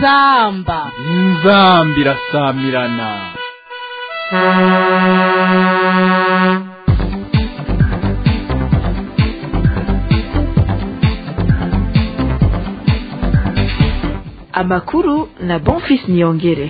inzamba inzamba irasamirana amakuru na bonfis niyongere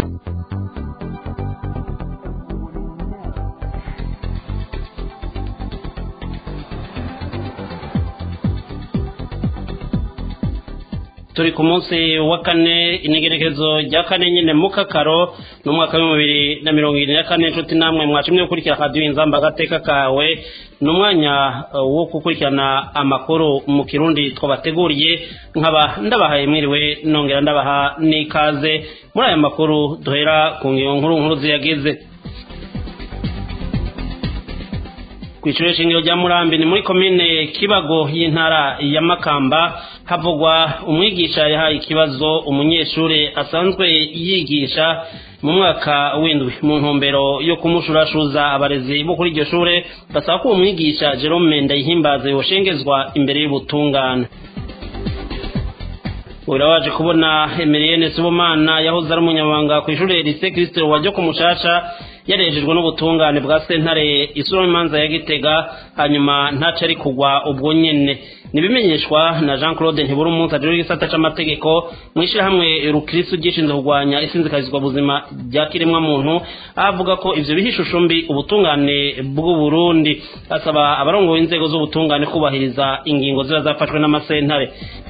turi ku munsi wa kane integerekezo rya kane nyine mu kakaro ni umwaka w'ibihumbi bibiri na mirongo irindwi na kane inshuti namwe mwacimye gukurikira radiyo inzamba agateka kawe ni umwanya wo gukurikirana amakuru mu kirundi twabateguriye nkaba ndabahaye mwiriwe nongera ndabaha n'ikaze muri aya makuru duhera ku ngingo nkuru nkuru ziyagize ku ishuri shingiro rya murambi ni muri komine kibago y'intara ya makamba havugwa umwigisha yahaye ikibazo umunyeshuri asanzwe yigisha mu mwaka w'indwi mu ntumbero yo kumushurashuza abarezi bo kuri iryo shure basaba ko uwo mwigisha jerome ndayihimbaze yoshengezwa imbere y'ubutungane urabaje kubona emeriyene sibomana yahoze ari umunyamabanga ku ishuri lise kirisitiro wajya ku mushasha yarejejwe n'ubutungane bwa sentare isura imanza ya gitega hanyuma ntaco ari kugwa ubwo nyene nibimenyeshwa na jean claude ntibura umunsi ajejwe igisata c'amategeko mw'ishirahamwe rukristo ryishinzwe kurwanya isinzikazizwa buzima rya kiremwa muntu aho avuga ko ivyo biha ishusho mbi ubutungane bw'uburundi asaba abarongoye inzego z'ubutungane kubahiriza ingingo ziba zafashwe n'amasentare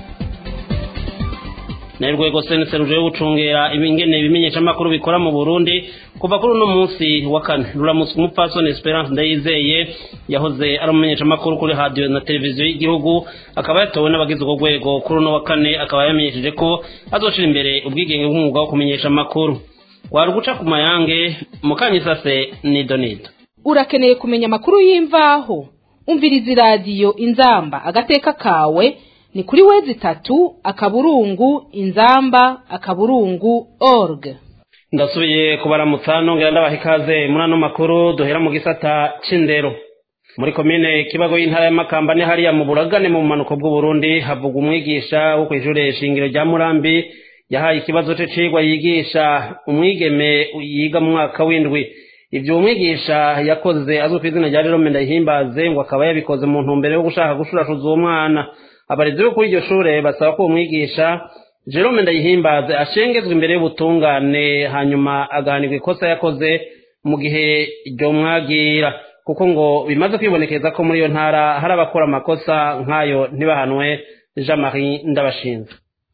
na rwego senese ruje gucungera ibingene ibimenyesha makuru bikora mu Burundi kuva kuri uno munsi wa kane ruramutse umupfasoni Esperance Ndayizeye yahoze ari umumenyesha makuru kuri radio na televiziyo y'igihugu akaba yatowe n'abagize urwo rwego kuri uno wa kane akaba yamenyesheje ko azoshira imbere ubwigenge bw'umwuga wo kumenyesha makuru wari guca ku mayange mukanyisase ni donido urakeneye kumenya amakuru y'imvaho umviriza iradiyo inzamba agateka kawe ni kuri wezi itatu akaburungu inzamba akaburungu org ndasubiye kubaramutsa nongera ndabaha ikaze muri ano makuru duhera mu gisata c'indero muri komine kibago y'intara y'amakamba ni hariya mu buragane mu bumanuko bw'uburundi havugwa umwigisha wo kw'ishure shingiro rya murambi yahaye ikibazo c'icigwa yigisha umwigeme yiga mu mwaka w'indwi ivyo umwigisha yakoze azwi kw'izina rya jerome ndayihimbaze ngo akaba yabikoze mu ntumbero yo gushaka gushurashuza uwo mwana abarezi bo kuri iryo shure basaba ko umwigisha jerome ndayihimbaze ashengezwa imbere y'ubutungane hanyuma agahanirwa ikosa yakoze mu gihe ryo mwagira kuko ngo bimaze kwibonekeza ko muri iyo ntara hari abakora amakosa nk'ayo ntibahanwe jean marie ndabashinze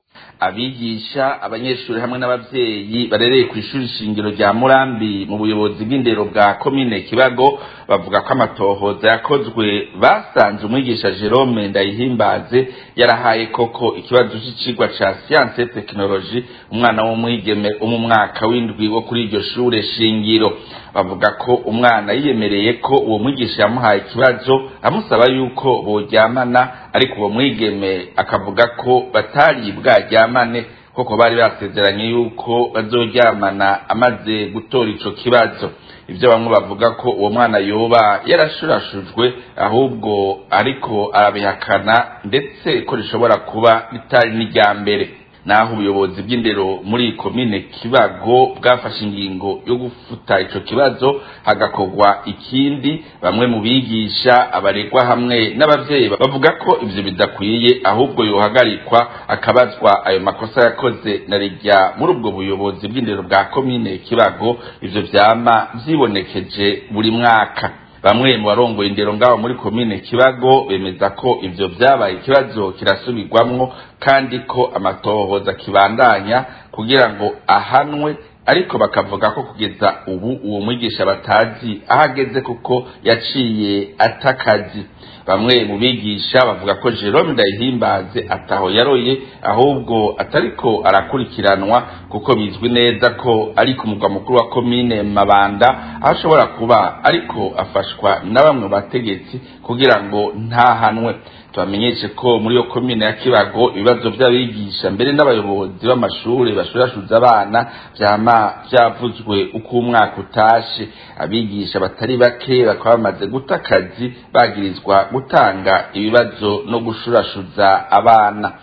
abigisha abanyeshuri hamwe n'abavyeyi barereye ku ishuri shingiro rya murambi mu buyobozi bw'indero bwa komine kibago bavuga ko amatohoza yakozwe basanze umwigisha jerome ndayihimbaze yarahaye koko ikibazo c'icigwa ca siyanse tekinoloji umwana w'umwigeme wo mu mwaka w'indwi wo kuri iryo shure shingiro bavuga ko umwana yiyemereye ko uwo mwigisha yamuhaye ikibazo amusaba yuko boryamana ariko uwo mwigeme akavuga ko batari bwaryamane koko bari basezeranye yuko bazoryamana amaze gutora ico kibazo ibyo bamwe bavuga ko uwo mwana yoba yarashurashujwe ahubwo ariko arabihakana ndetse ko rishobora kuba ritari n'irya mbere naho ubuyobozi bw'indero muri komine kibago bwafashe ingingo yo gufuta ico kibazo hagakorwa ikindi bamwe mu bigisha abaregwa hamwe n'abavyeyi bavuga ko ivyo bidakwiye ahubwo yohagarikwa akabazwa ayo makosa yakoze na rijya muri ubwo buyobozi bw'indero bwa komine kibago ivyo vyama vyibonekeje buri mwaka bamwe mu barongoye indero ngaho muri komine kibago bemeza ko ivyo vyabaye ikibazo kirasubirwamwo kandi ko amatohoza kibandanya kugira ngo ahanwe ariko bakavuga ko kugeza ubu uwo mwigisha batazi aho ageze kuko yaciye atakazi bamwe mu bigisha bavuga ko Jerome Ndayihimbaze ataho yaroye ahubwo atariko arakurikiranwa kuko bizwi neza ko ari ku mugwa mukuru wa komine Mabanda aho ashobora kuba ariko afashwa na bamwe bategetsi kugira ngo ntahanwe tubamenyeshe ko muri iyo komine ya kibago ibibazo by'abigisha mbere n'abayobozi b'amashuri bashurashuza abana vyama vyavuzwe uko umwaka utashe abigisha batari bake bakaba bamaze guta akazi bagirizwa gutanga ibibazo no gushurashuza abana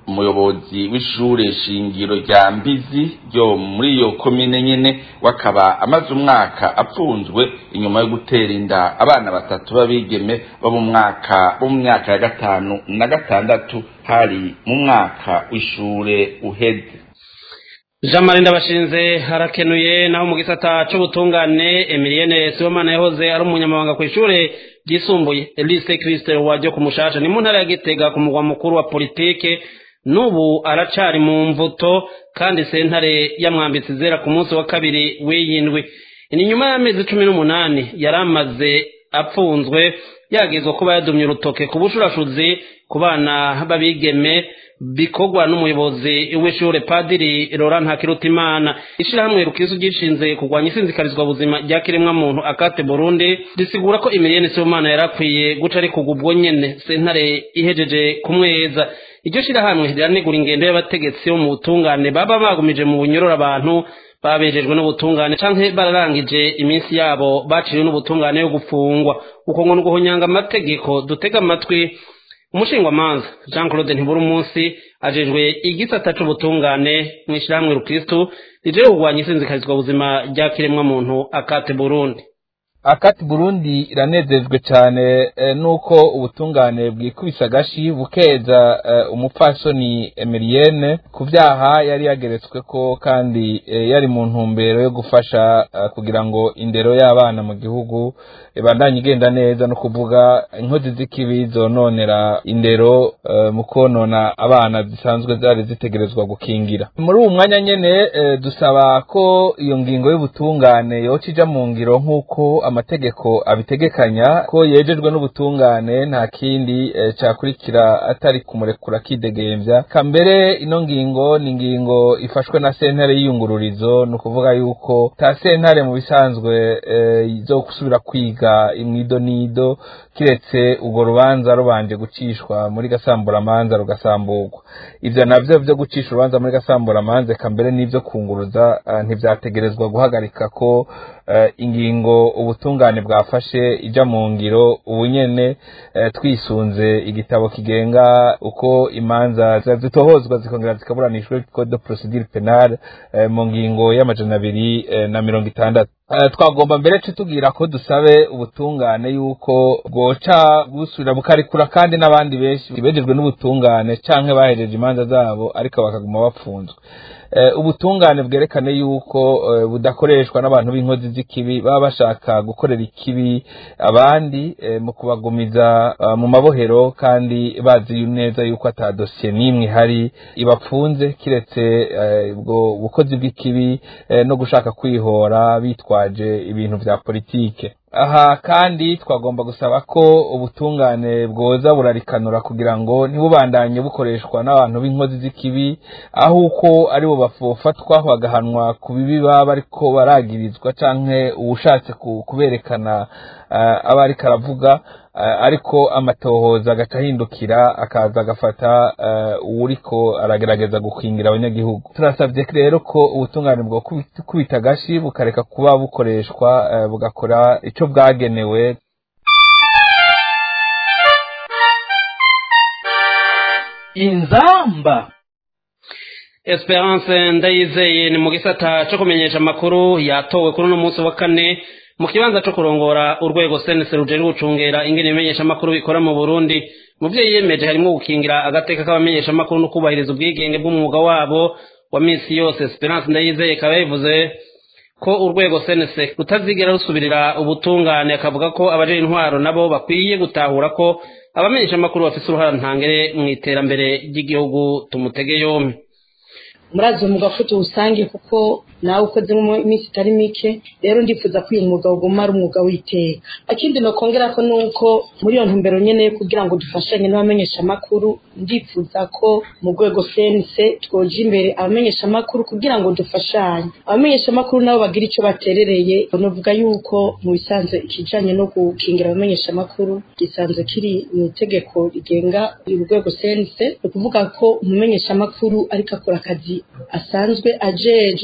umuyobozi w'ishure shingiro rya mbizi ryo muri iyo komine nyene wakaba amaze umwaka apfunzwe inyuma yo gutera inda abana batatu b'abigeme bo mu mwaka bo mu myaka ya gatanu na gatandatu hari mu mwaka w'ishure uheze jean marie ndabashinze harakenuye naho mu gisata c'ubutungane emilienne sibomana yahoze ari umunyamabanga ku ishure ryisumbuye elise christe wajyo ku mushasha ni mu ntara ya gitega ku mugwa mukuru wa politike n'ubu aracari mu mvuto kandi sentare yamwambitse izera ku munsi wa kabiri w'iyindwi ni nyuma y'amezi cumi n'umunani yari amaze apfunzwe yagezwa kuba yadumye urutoke ku bushurashuzi ku bana b'abigeme bikorwa n'umuyobozi w'ishure padiri Laurent Ntakirutimana ishirahamwe rukizo gishinze kurwanya isinzikarizwa buzima rya kiremwa muntu akate Burundi risigura ko Emilienne Sibomana yarakwiye guca ari kugubwo nyene sentare ihejeje kumweza iryo shirahamwe riranegura ingendo y'abategetsi bo mu butungane baba bagumije mu bunyorora abantu babejejwe n'ubutungane canke bararangije iminsi yabo baciriwe n'ubutungane yo gupfungwa uko ngo nuguhonyanga amategeko dutega amatwi umushingwamanza jean claude ntibura umunsi ajejwe igisata c'ubutungane mw'ishirahamwe rukristu rije kurwanya isinzikarizwa buzima rya kiremwa muntu akate burundi akati burundi iranezejwe cyane nuko ubutungane bwikubise agashi bukeza umupfasoni emilienne ku byaha yari yageretswe ko kandi yari mu ntumbero yo gufasha kugira ngo indero y'abana mu gihugu ibandanye igenda neza no kuvuga inkozi z'ikibi zononera indero mu konona abana zisanzwe zari zitegerezwa gukingira muri uwo mwanya nyene dusaba ko iyo ngingo y'ubutungane yoca ija mu ngiro nk'uko amategeko abitegekanya ko yejejwe n'ubutungane nta kindi cyakurikira atari kumurekura kidegembya kambere ino ngingo ni ingingo ifashwe na sentare y'iyungururizo ni ukuvuga yuko ta sentare mu bisanzwe zo gusubira kwiga imwido nido kiretse urwo rubanza rubanje gucishwa muri gasamburamanza rugasamburwa ivyo navyo vyo gucisha urubanza muri gasamburamanza kambere n'ivyo kunguruza ntivyategerezwa guhagarika ko ingingo ubutungane bwafashe ija mu ngiro ubu nyene twisunze igitabo kigenga uko imanza zitohozwa zikongera zikaburanishwa code de procedure penale mu ngingo y'amajana abiri na mirongo itandatu twagomba mbere tutubwira ko dusabe ubutungane yuko bwoca busubira bukarikura kandi n'abandi benshi bejejwe n'ubutungane canke bahejeje imanza zabo ariko bakaguma bapfunzwe ubutungane bwerekane yuko budakoreshwa n'abantu b'inkozi z'ikibi baba bashaka gukorera ikibi abandi mu kubagumiza mu mabohero kandi bazi neza yuko ata dosiye n'imwe ihari ibapfunze kiretse ubwo bukozi bw'ikibi no gushaka kwihora bitwaje ibintu vya politike aha kandi twagomba gusaba ko ubutungane bwoza burarikanura kugira ngo ntibubandanye bukoreshwa n'abantu b'inkozi z'ikibi aho uko aribo bafatwa bagahanwa ku bibi baba bariko baragirizwa canke uwushatse kuberekana aba ariko aravuga ariko amatohoza agaca ahindukira akaza agafata uwuriko aragerageza gukingira abanyagihugu turasabye rero ko ubutungane bwo kubita agashi bukareka kuba bukoreshwa bugakora ico bwagenewe inzamba esperance ndayizeye ni mu gisata co kumenyesha amakuru yatowe kuri uno munsi wa kane mu kibanza co kurongora urwego senese rujejwe gucungera ingene imenyesha amakuru bikora mu burundi mu vyo yiyemeje harimwo gukingira agateka k'abamenyesha amakuru no kubahiriza ubwigenge bw'umwuga wabo wa minsi yose esperance ndayizeye ikaba yabivuze ko urwego senese rutazigera rusubirira ubutungane akavuga ko abaje intwaro nabo bakwiye gutahura ko abamenyesha amakuru bafise uruhara ntangere mu iterambere ry'igihugu tumutege yompi murazi umwuga ko tuwusange kuko nawe ukoze mu minsi itari mike rero ndifuza ko uyu mwuga uguma ari umwuga w'iteka akindi nokongera ko nuko muri iyo ntumbero nyene kugira ngo dufashanye n'abamenyesha amakuru ndifuza ko mu rwego sense twoja imbere abamenyesha amakuru kugira ngo dufashanye abamenyesha amakuru nabo bagira ico baterereye novuga yuko mu bisanzwe ikijanye no gukingira abamenyesha amakuru gisanzwe kiri mu itegeko rigenga urwego sense ni ukuvuga ko umumenyesha amakuru ariko akora akazi asanzwe ajejwe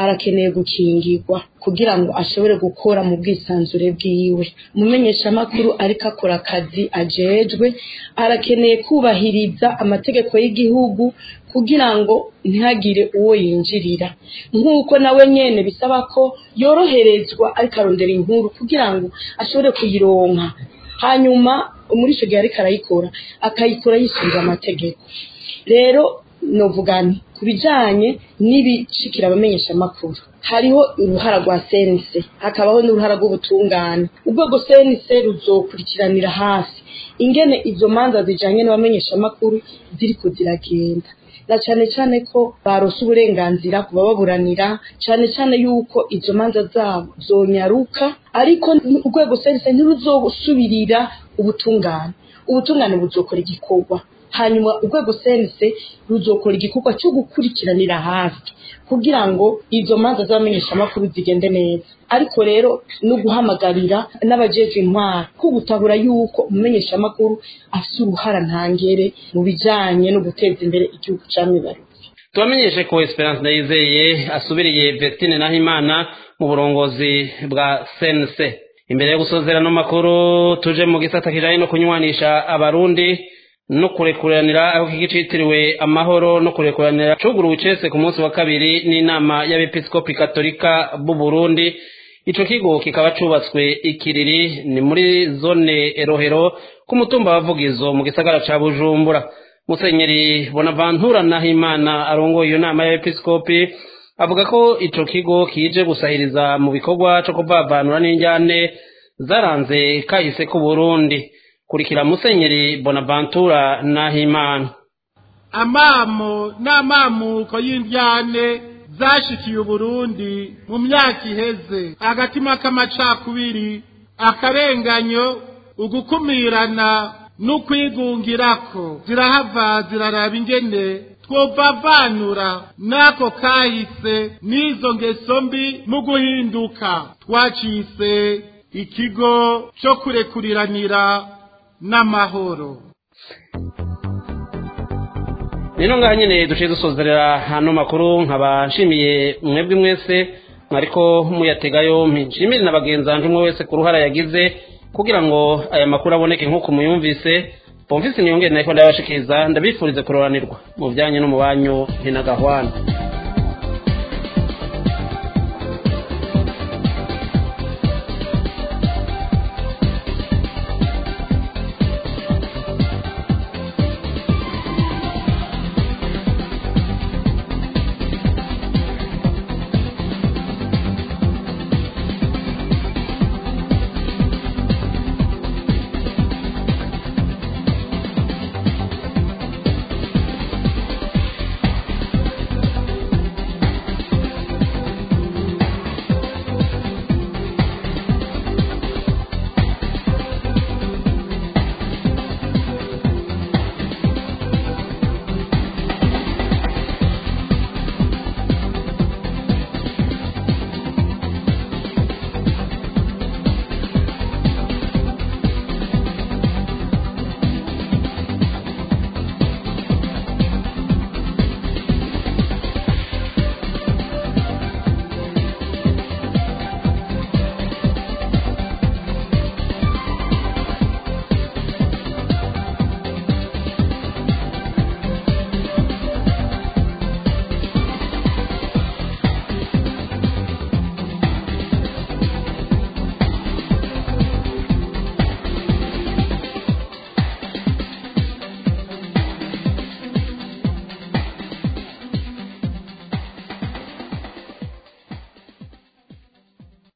arakeneye gukingirwa kugira ngo ashobore gukora mu bwisanzure bwiwe umumenyeshamakuru ariko akora akazi ajejwe arakeneye kubahiriza amategeko y'igihugu kugira ngo ntihagire uwo yinjirira nk'uko nawe nyene bisaba ko yoroherezwa ariko arondera inkuru kugira ngo ashobore kuyironka hanyuma muri icyo gihe ariko arayikora akayikora yisunze amategeko rero novuga nti ku bijyanye n'ibishikira abamenyeshamakuru hariho uruhara rwa senise hakabaho n'uruhara rw'ubutungane urwego senise ruzokurikiranira hafi ingene izo manza zijyanye n'abamenyeshamakuru ziriko ziragenda na cyane cyane ko barose uburenganzira ku bababuranira cyane cyane yuko izo manza zabo zonyaruka ariko urwego senise ntiruzosubirira ubutungane ubutungane buzokora igikorwa hanyuma urwego senise ruzokora igikorwa cyo gukurikiranira hafi kugira ngo izo manza z'abamenyeshamakuru zigende neza ariko rero no guhamagarira n'abajejwe intwara ko gutabura yuko umumenyeshamakuru afite uruhara ntangere mu bijyanye no guteza imbere igihugu cyamwibarutse tubamenyeshe ko esperance ndayizeye asubiriye vestine nahimana mu burongozi bwa sense imbere yo gusozera no makuru tuje mu gisata kijanye no kunywanisha abarundi no kurekuranira aho kiki citiriwe amahoro no kurekuranira cuguruwe icese ku munsi wa kabiri n'inama y'abepiskopi katolika b'u Burundi ico kigo kikaba cubatswe ikiriri ni muri zone Rohero ku mutumba wa Vugizo mu gisagara ca Bujumbura Musenyeri Bonaventura Nahimana arongoye iyo nama y'abepiskopi avuga ko ico kigo kije gusahiriza mu bikorwa co kuvavanura n'injyane zaranze kahise ku Burundi kurikira musenyeri bonaventura nahimana amamo n'amamuko y'indyane zashikiye uburundi mu myaka iheze agatima k'amacakubiri akarenganyo ugukumirana n'ukwigungirako zirahava ziraraba ingene twovavanura n'ako kahise n'izo ngeso mbi mu guhinduka twacise ikigo cyo kurekuriranira n'amahoro rero ngaha nyine duciye dusozerera hano makuru nkaba nshimiye mwebwe mwese mwariko muyatega yompi nshimire na bagenzi banjye umwe wese ku ruhara yagize kugira ngo aya makuru aboneke nk'uko muyumvise pomvise niyongere nako ndabashikiriza ndabifurize kuroranirwa mu bijyanye no mu banyu ntinagahwana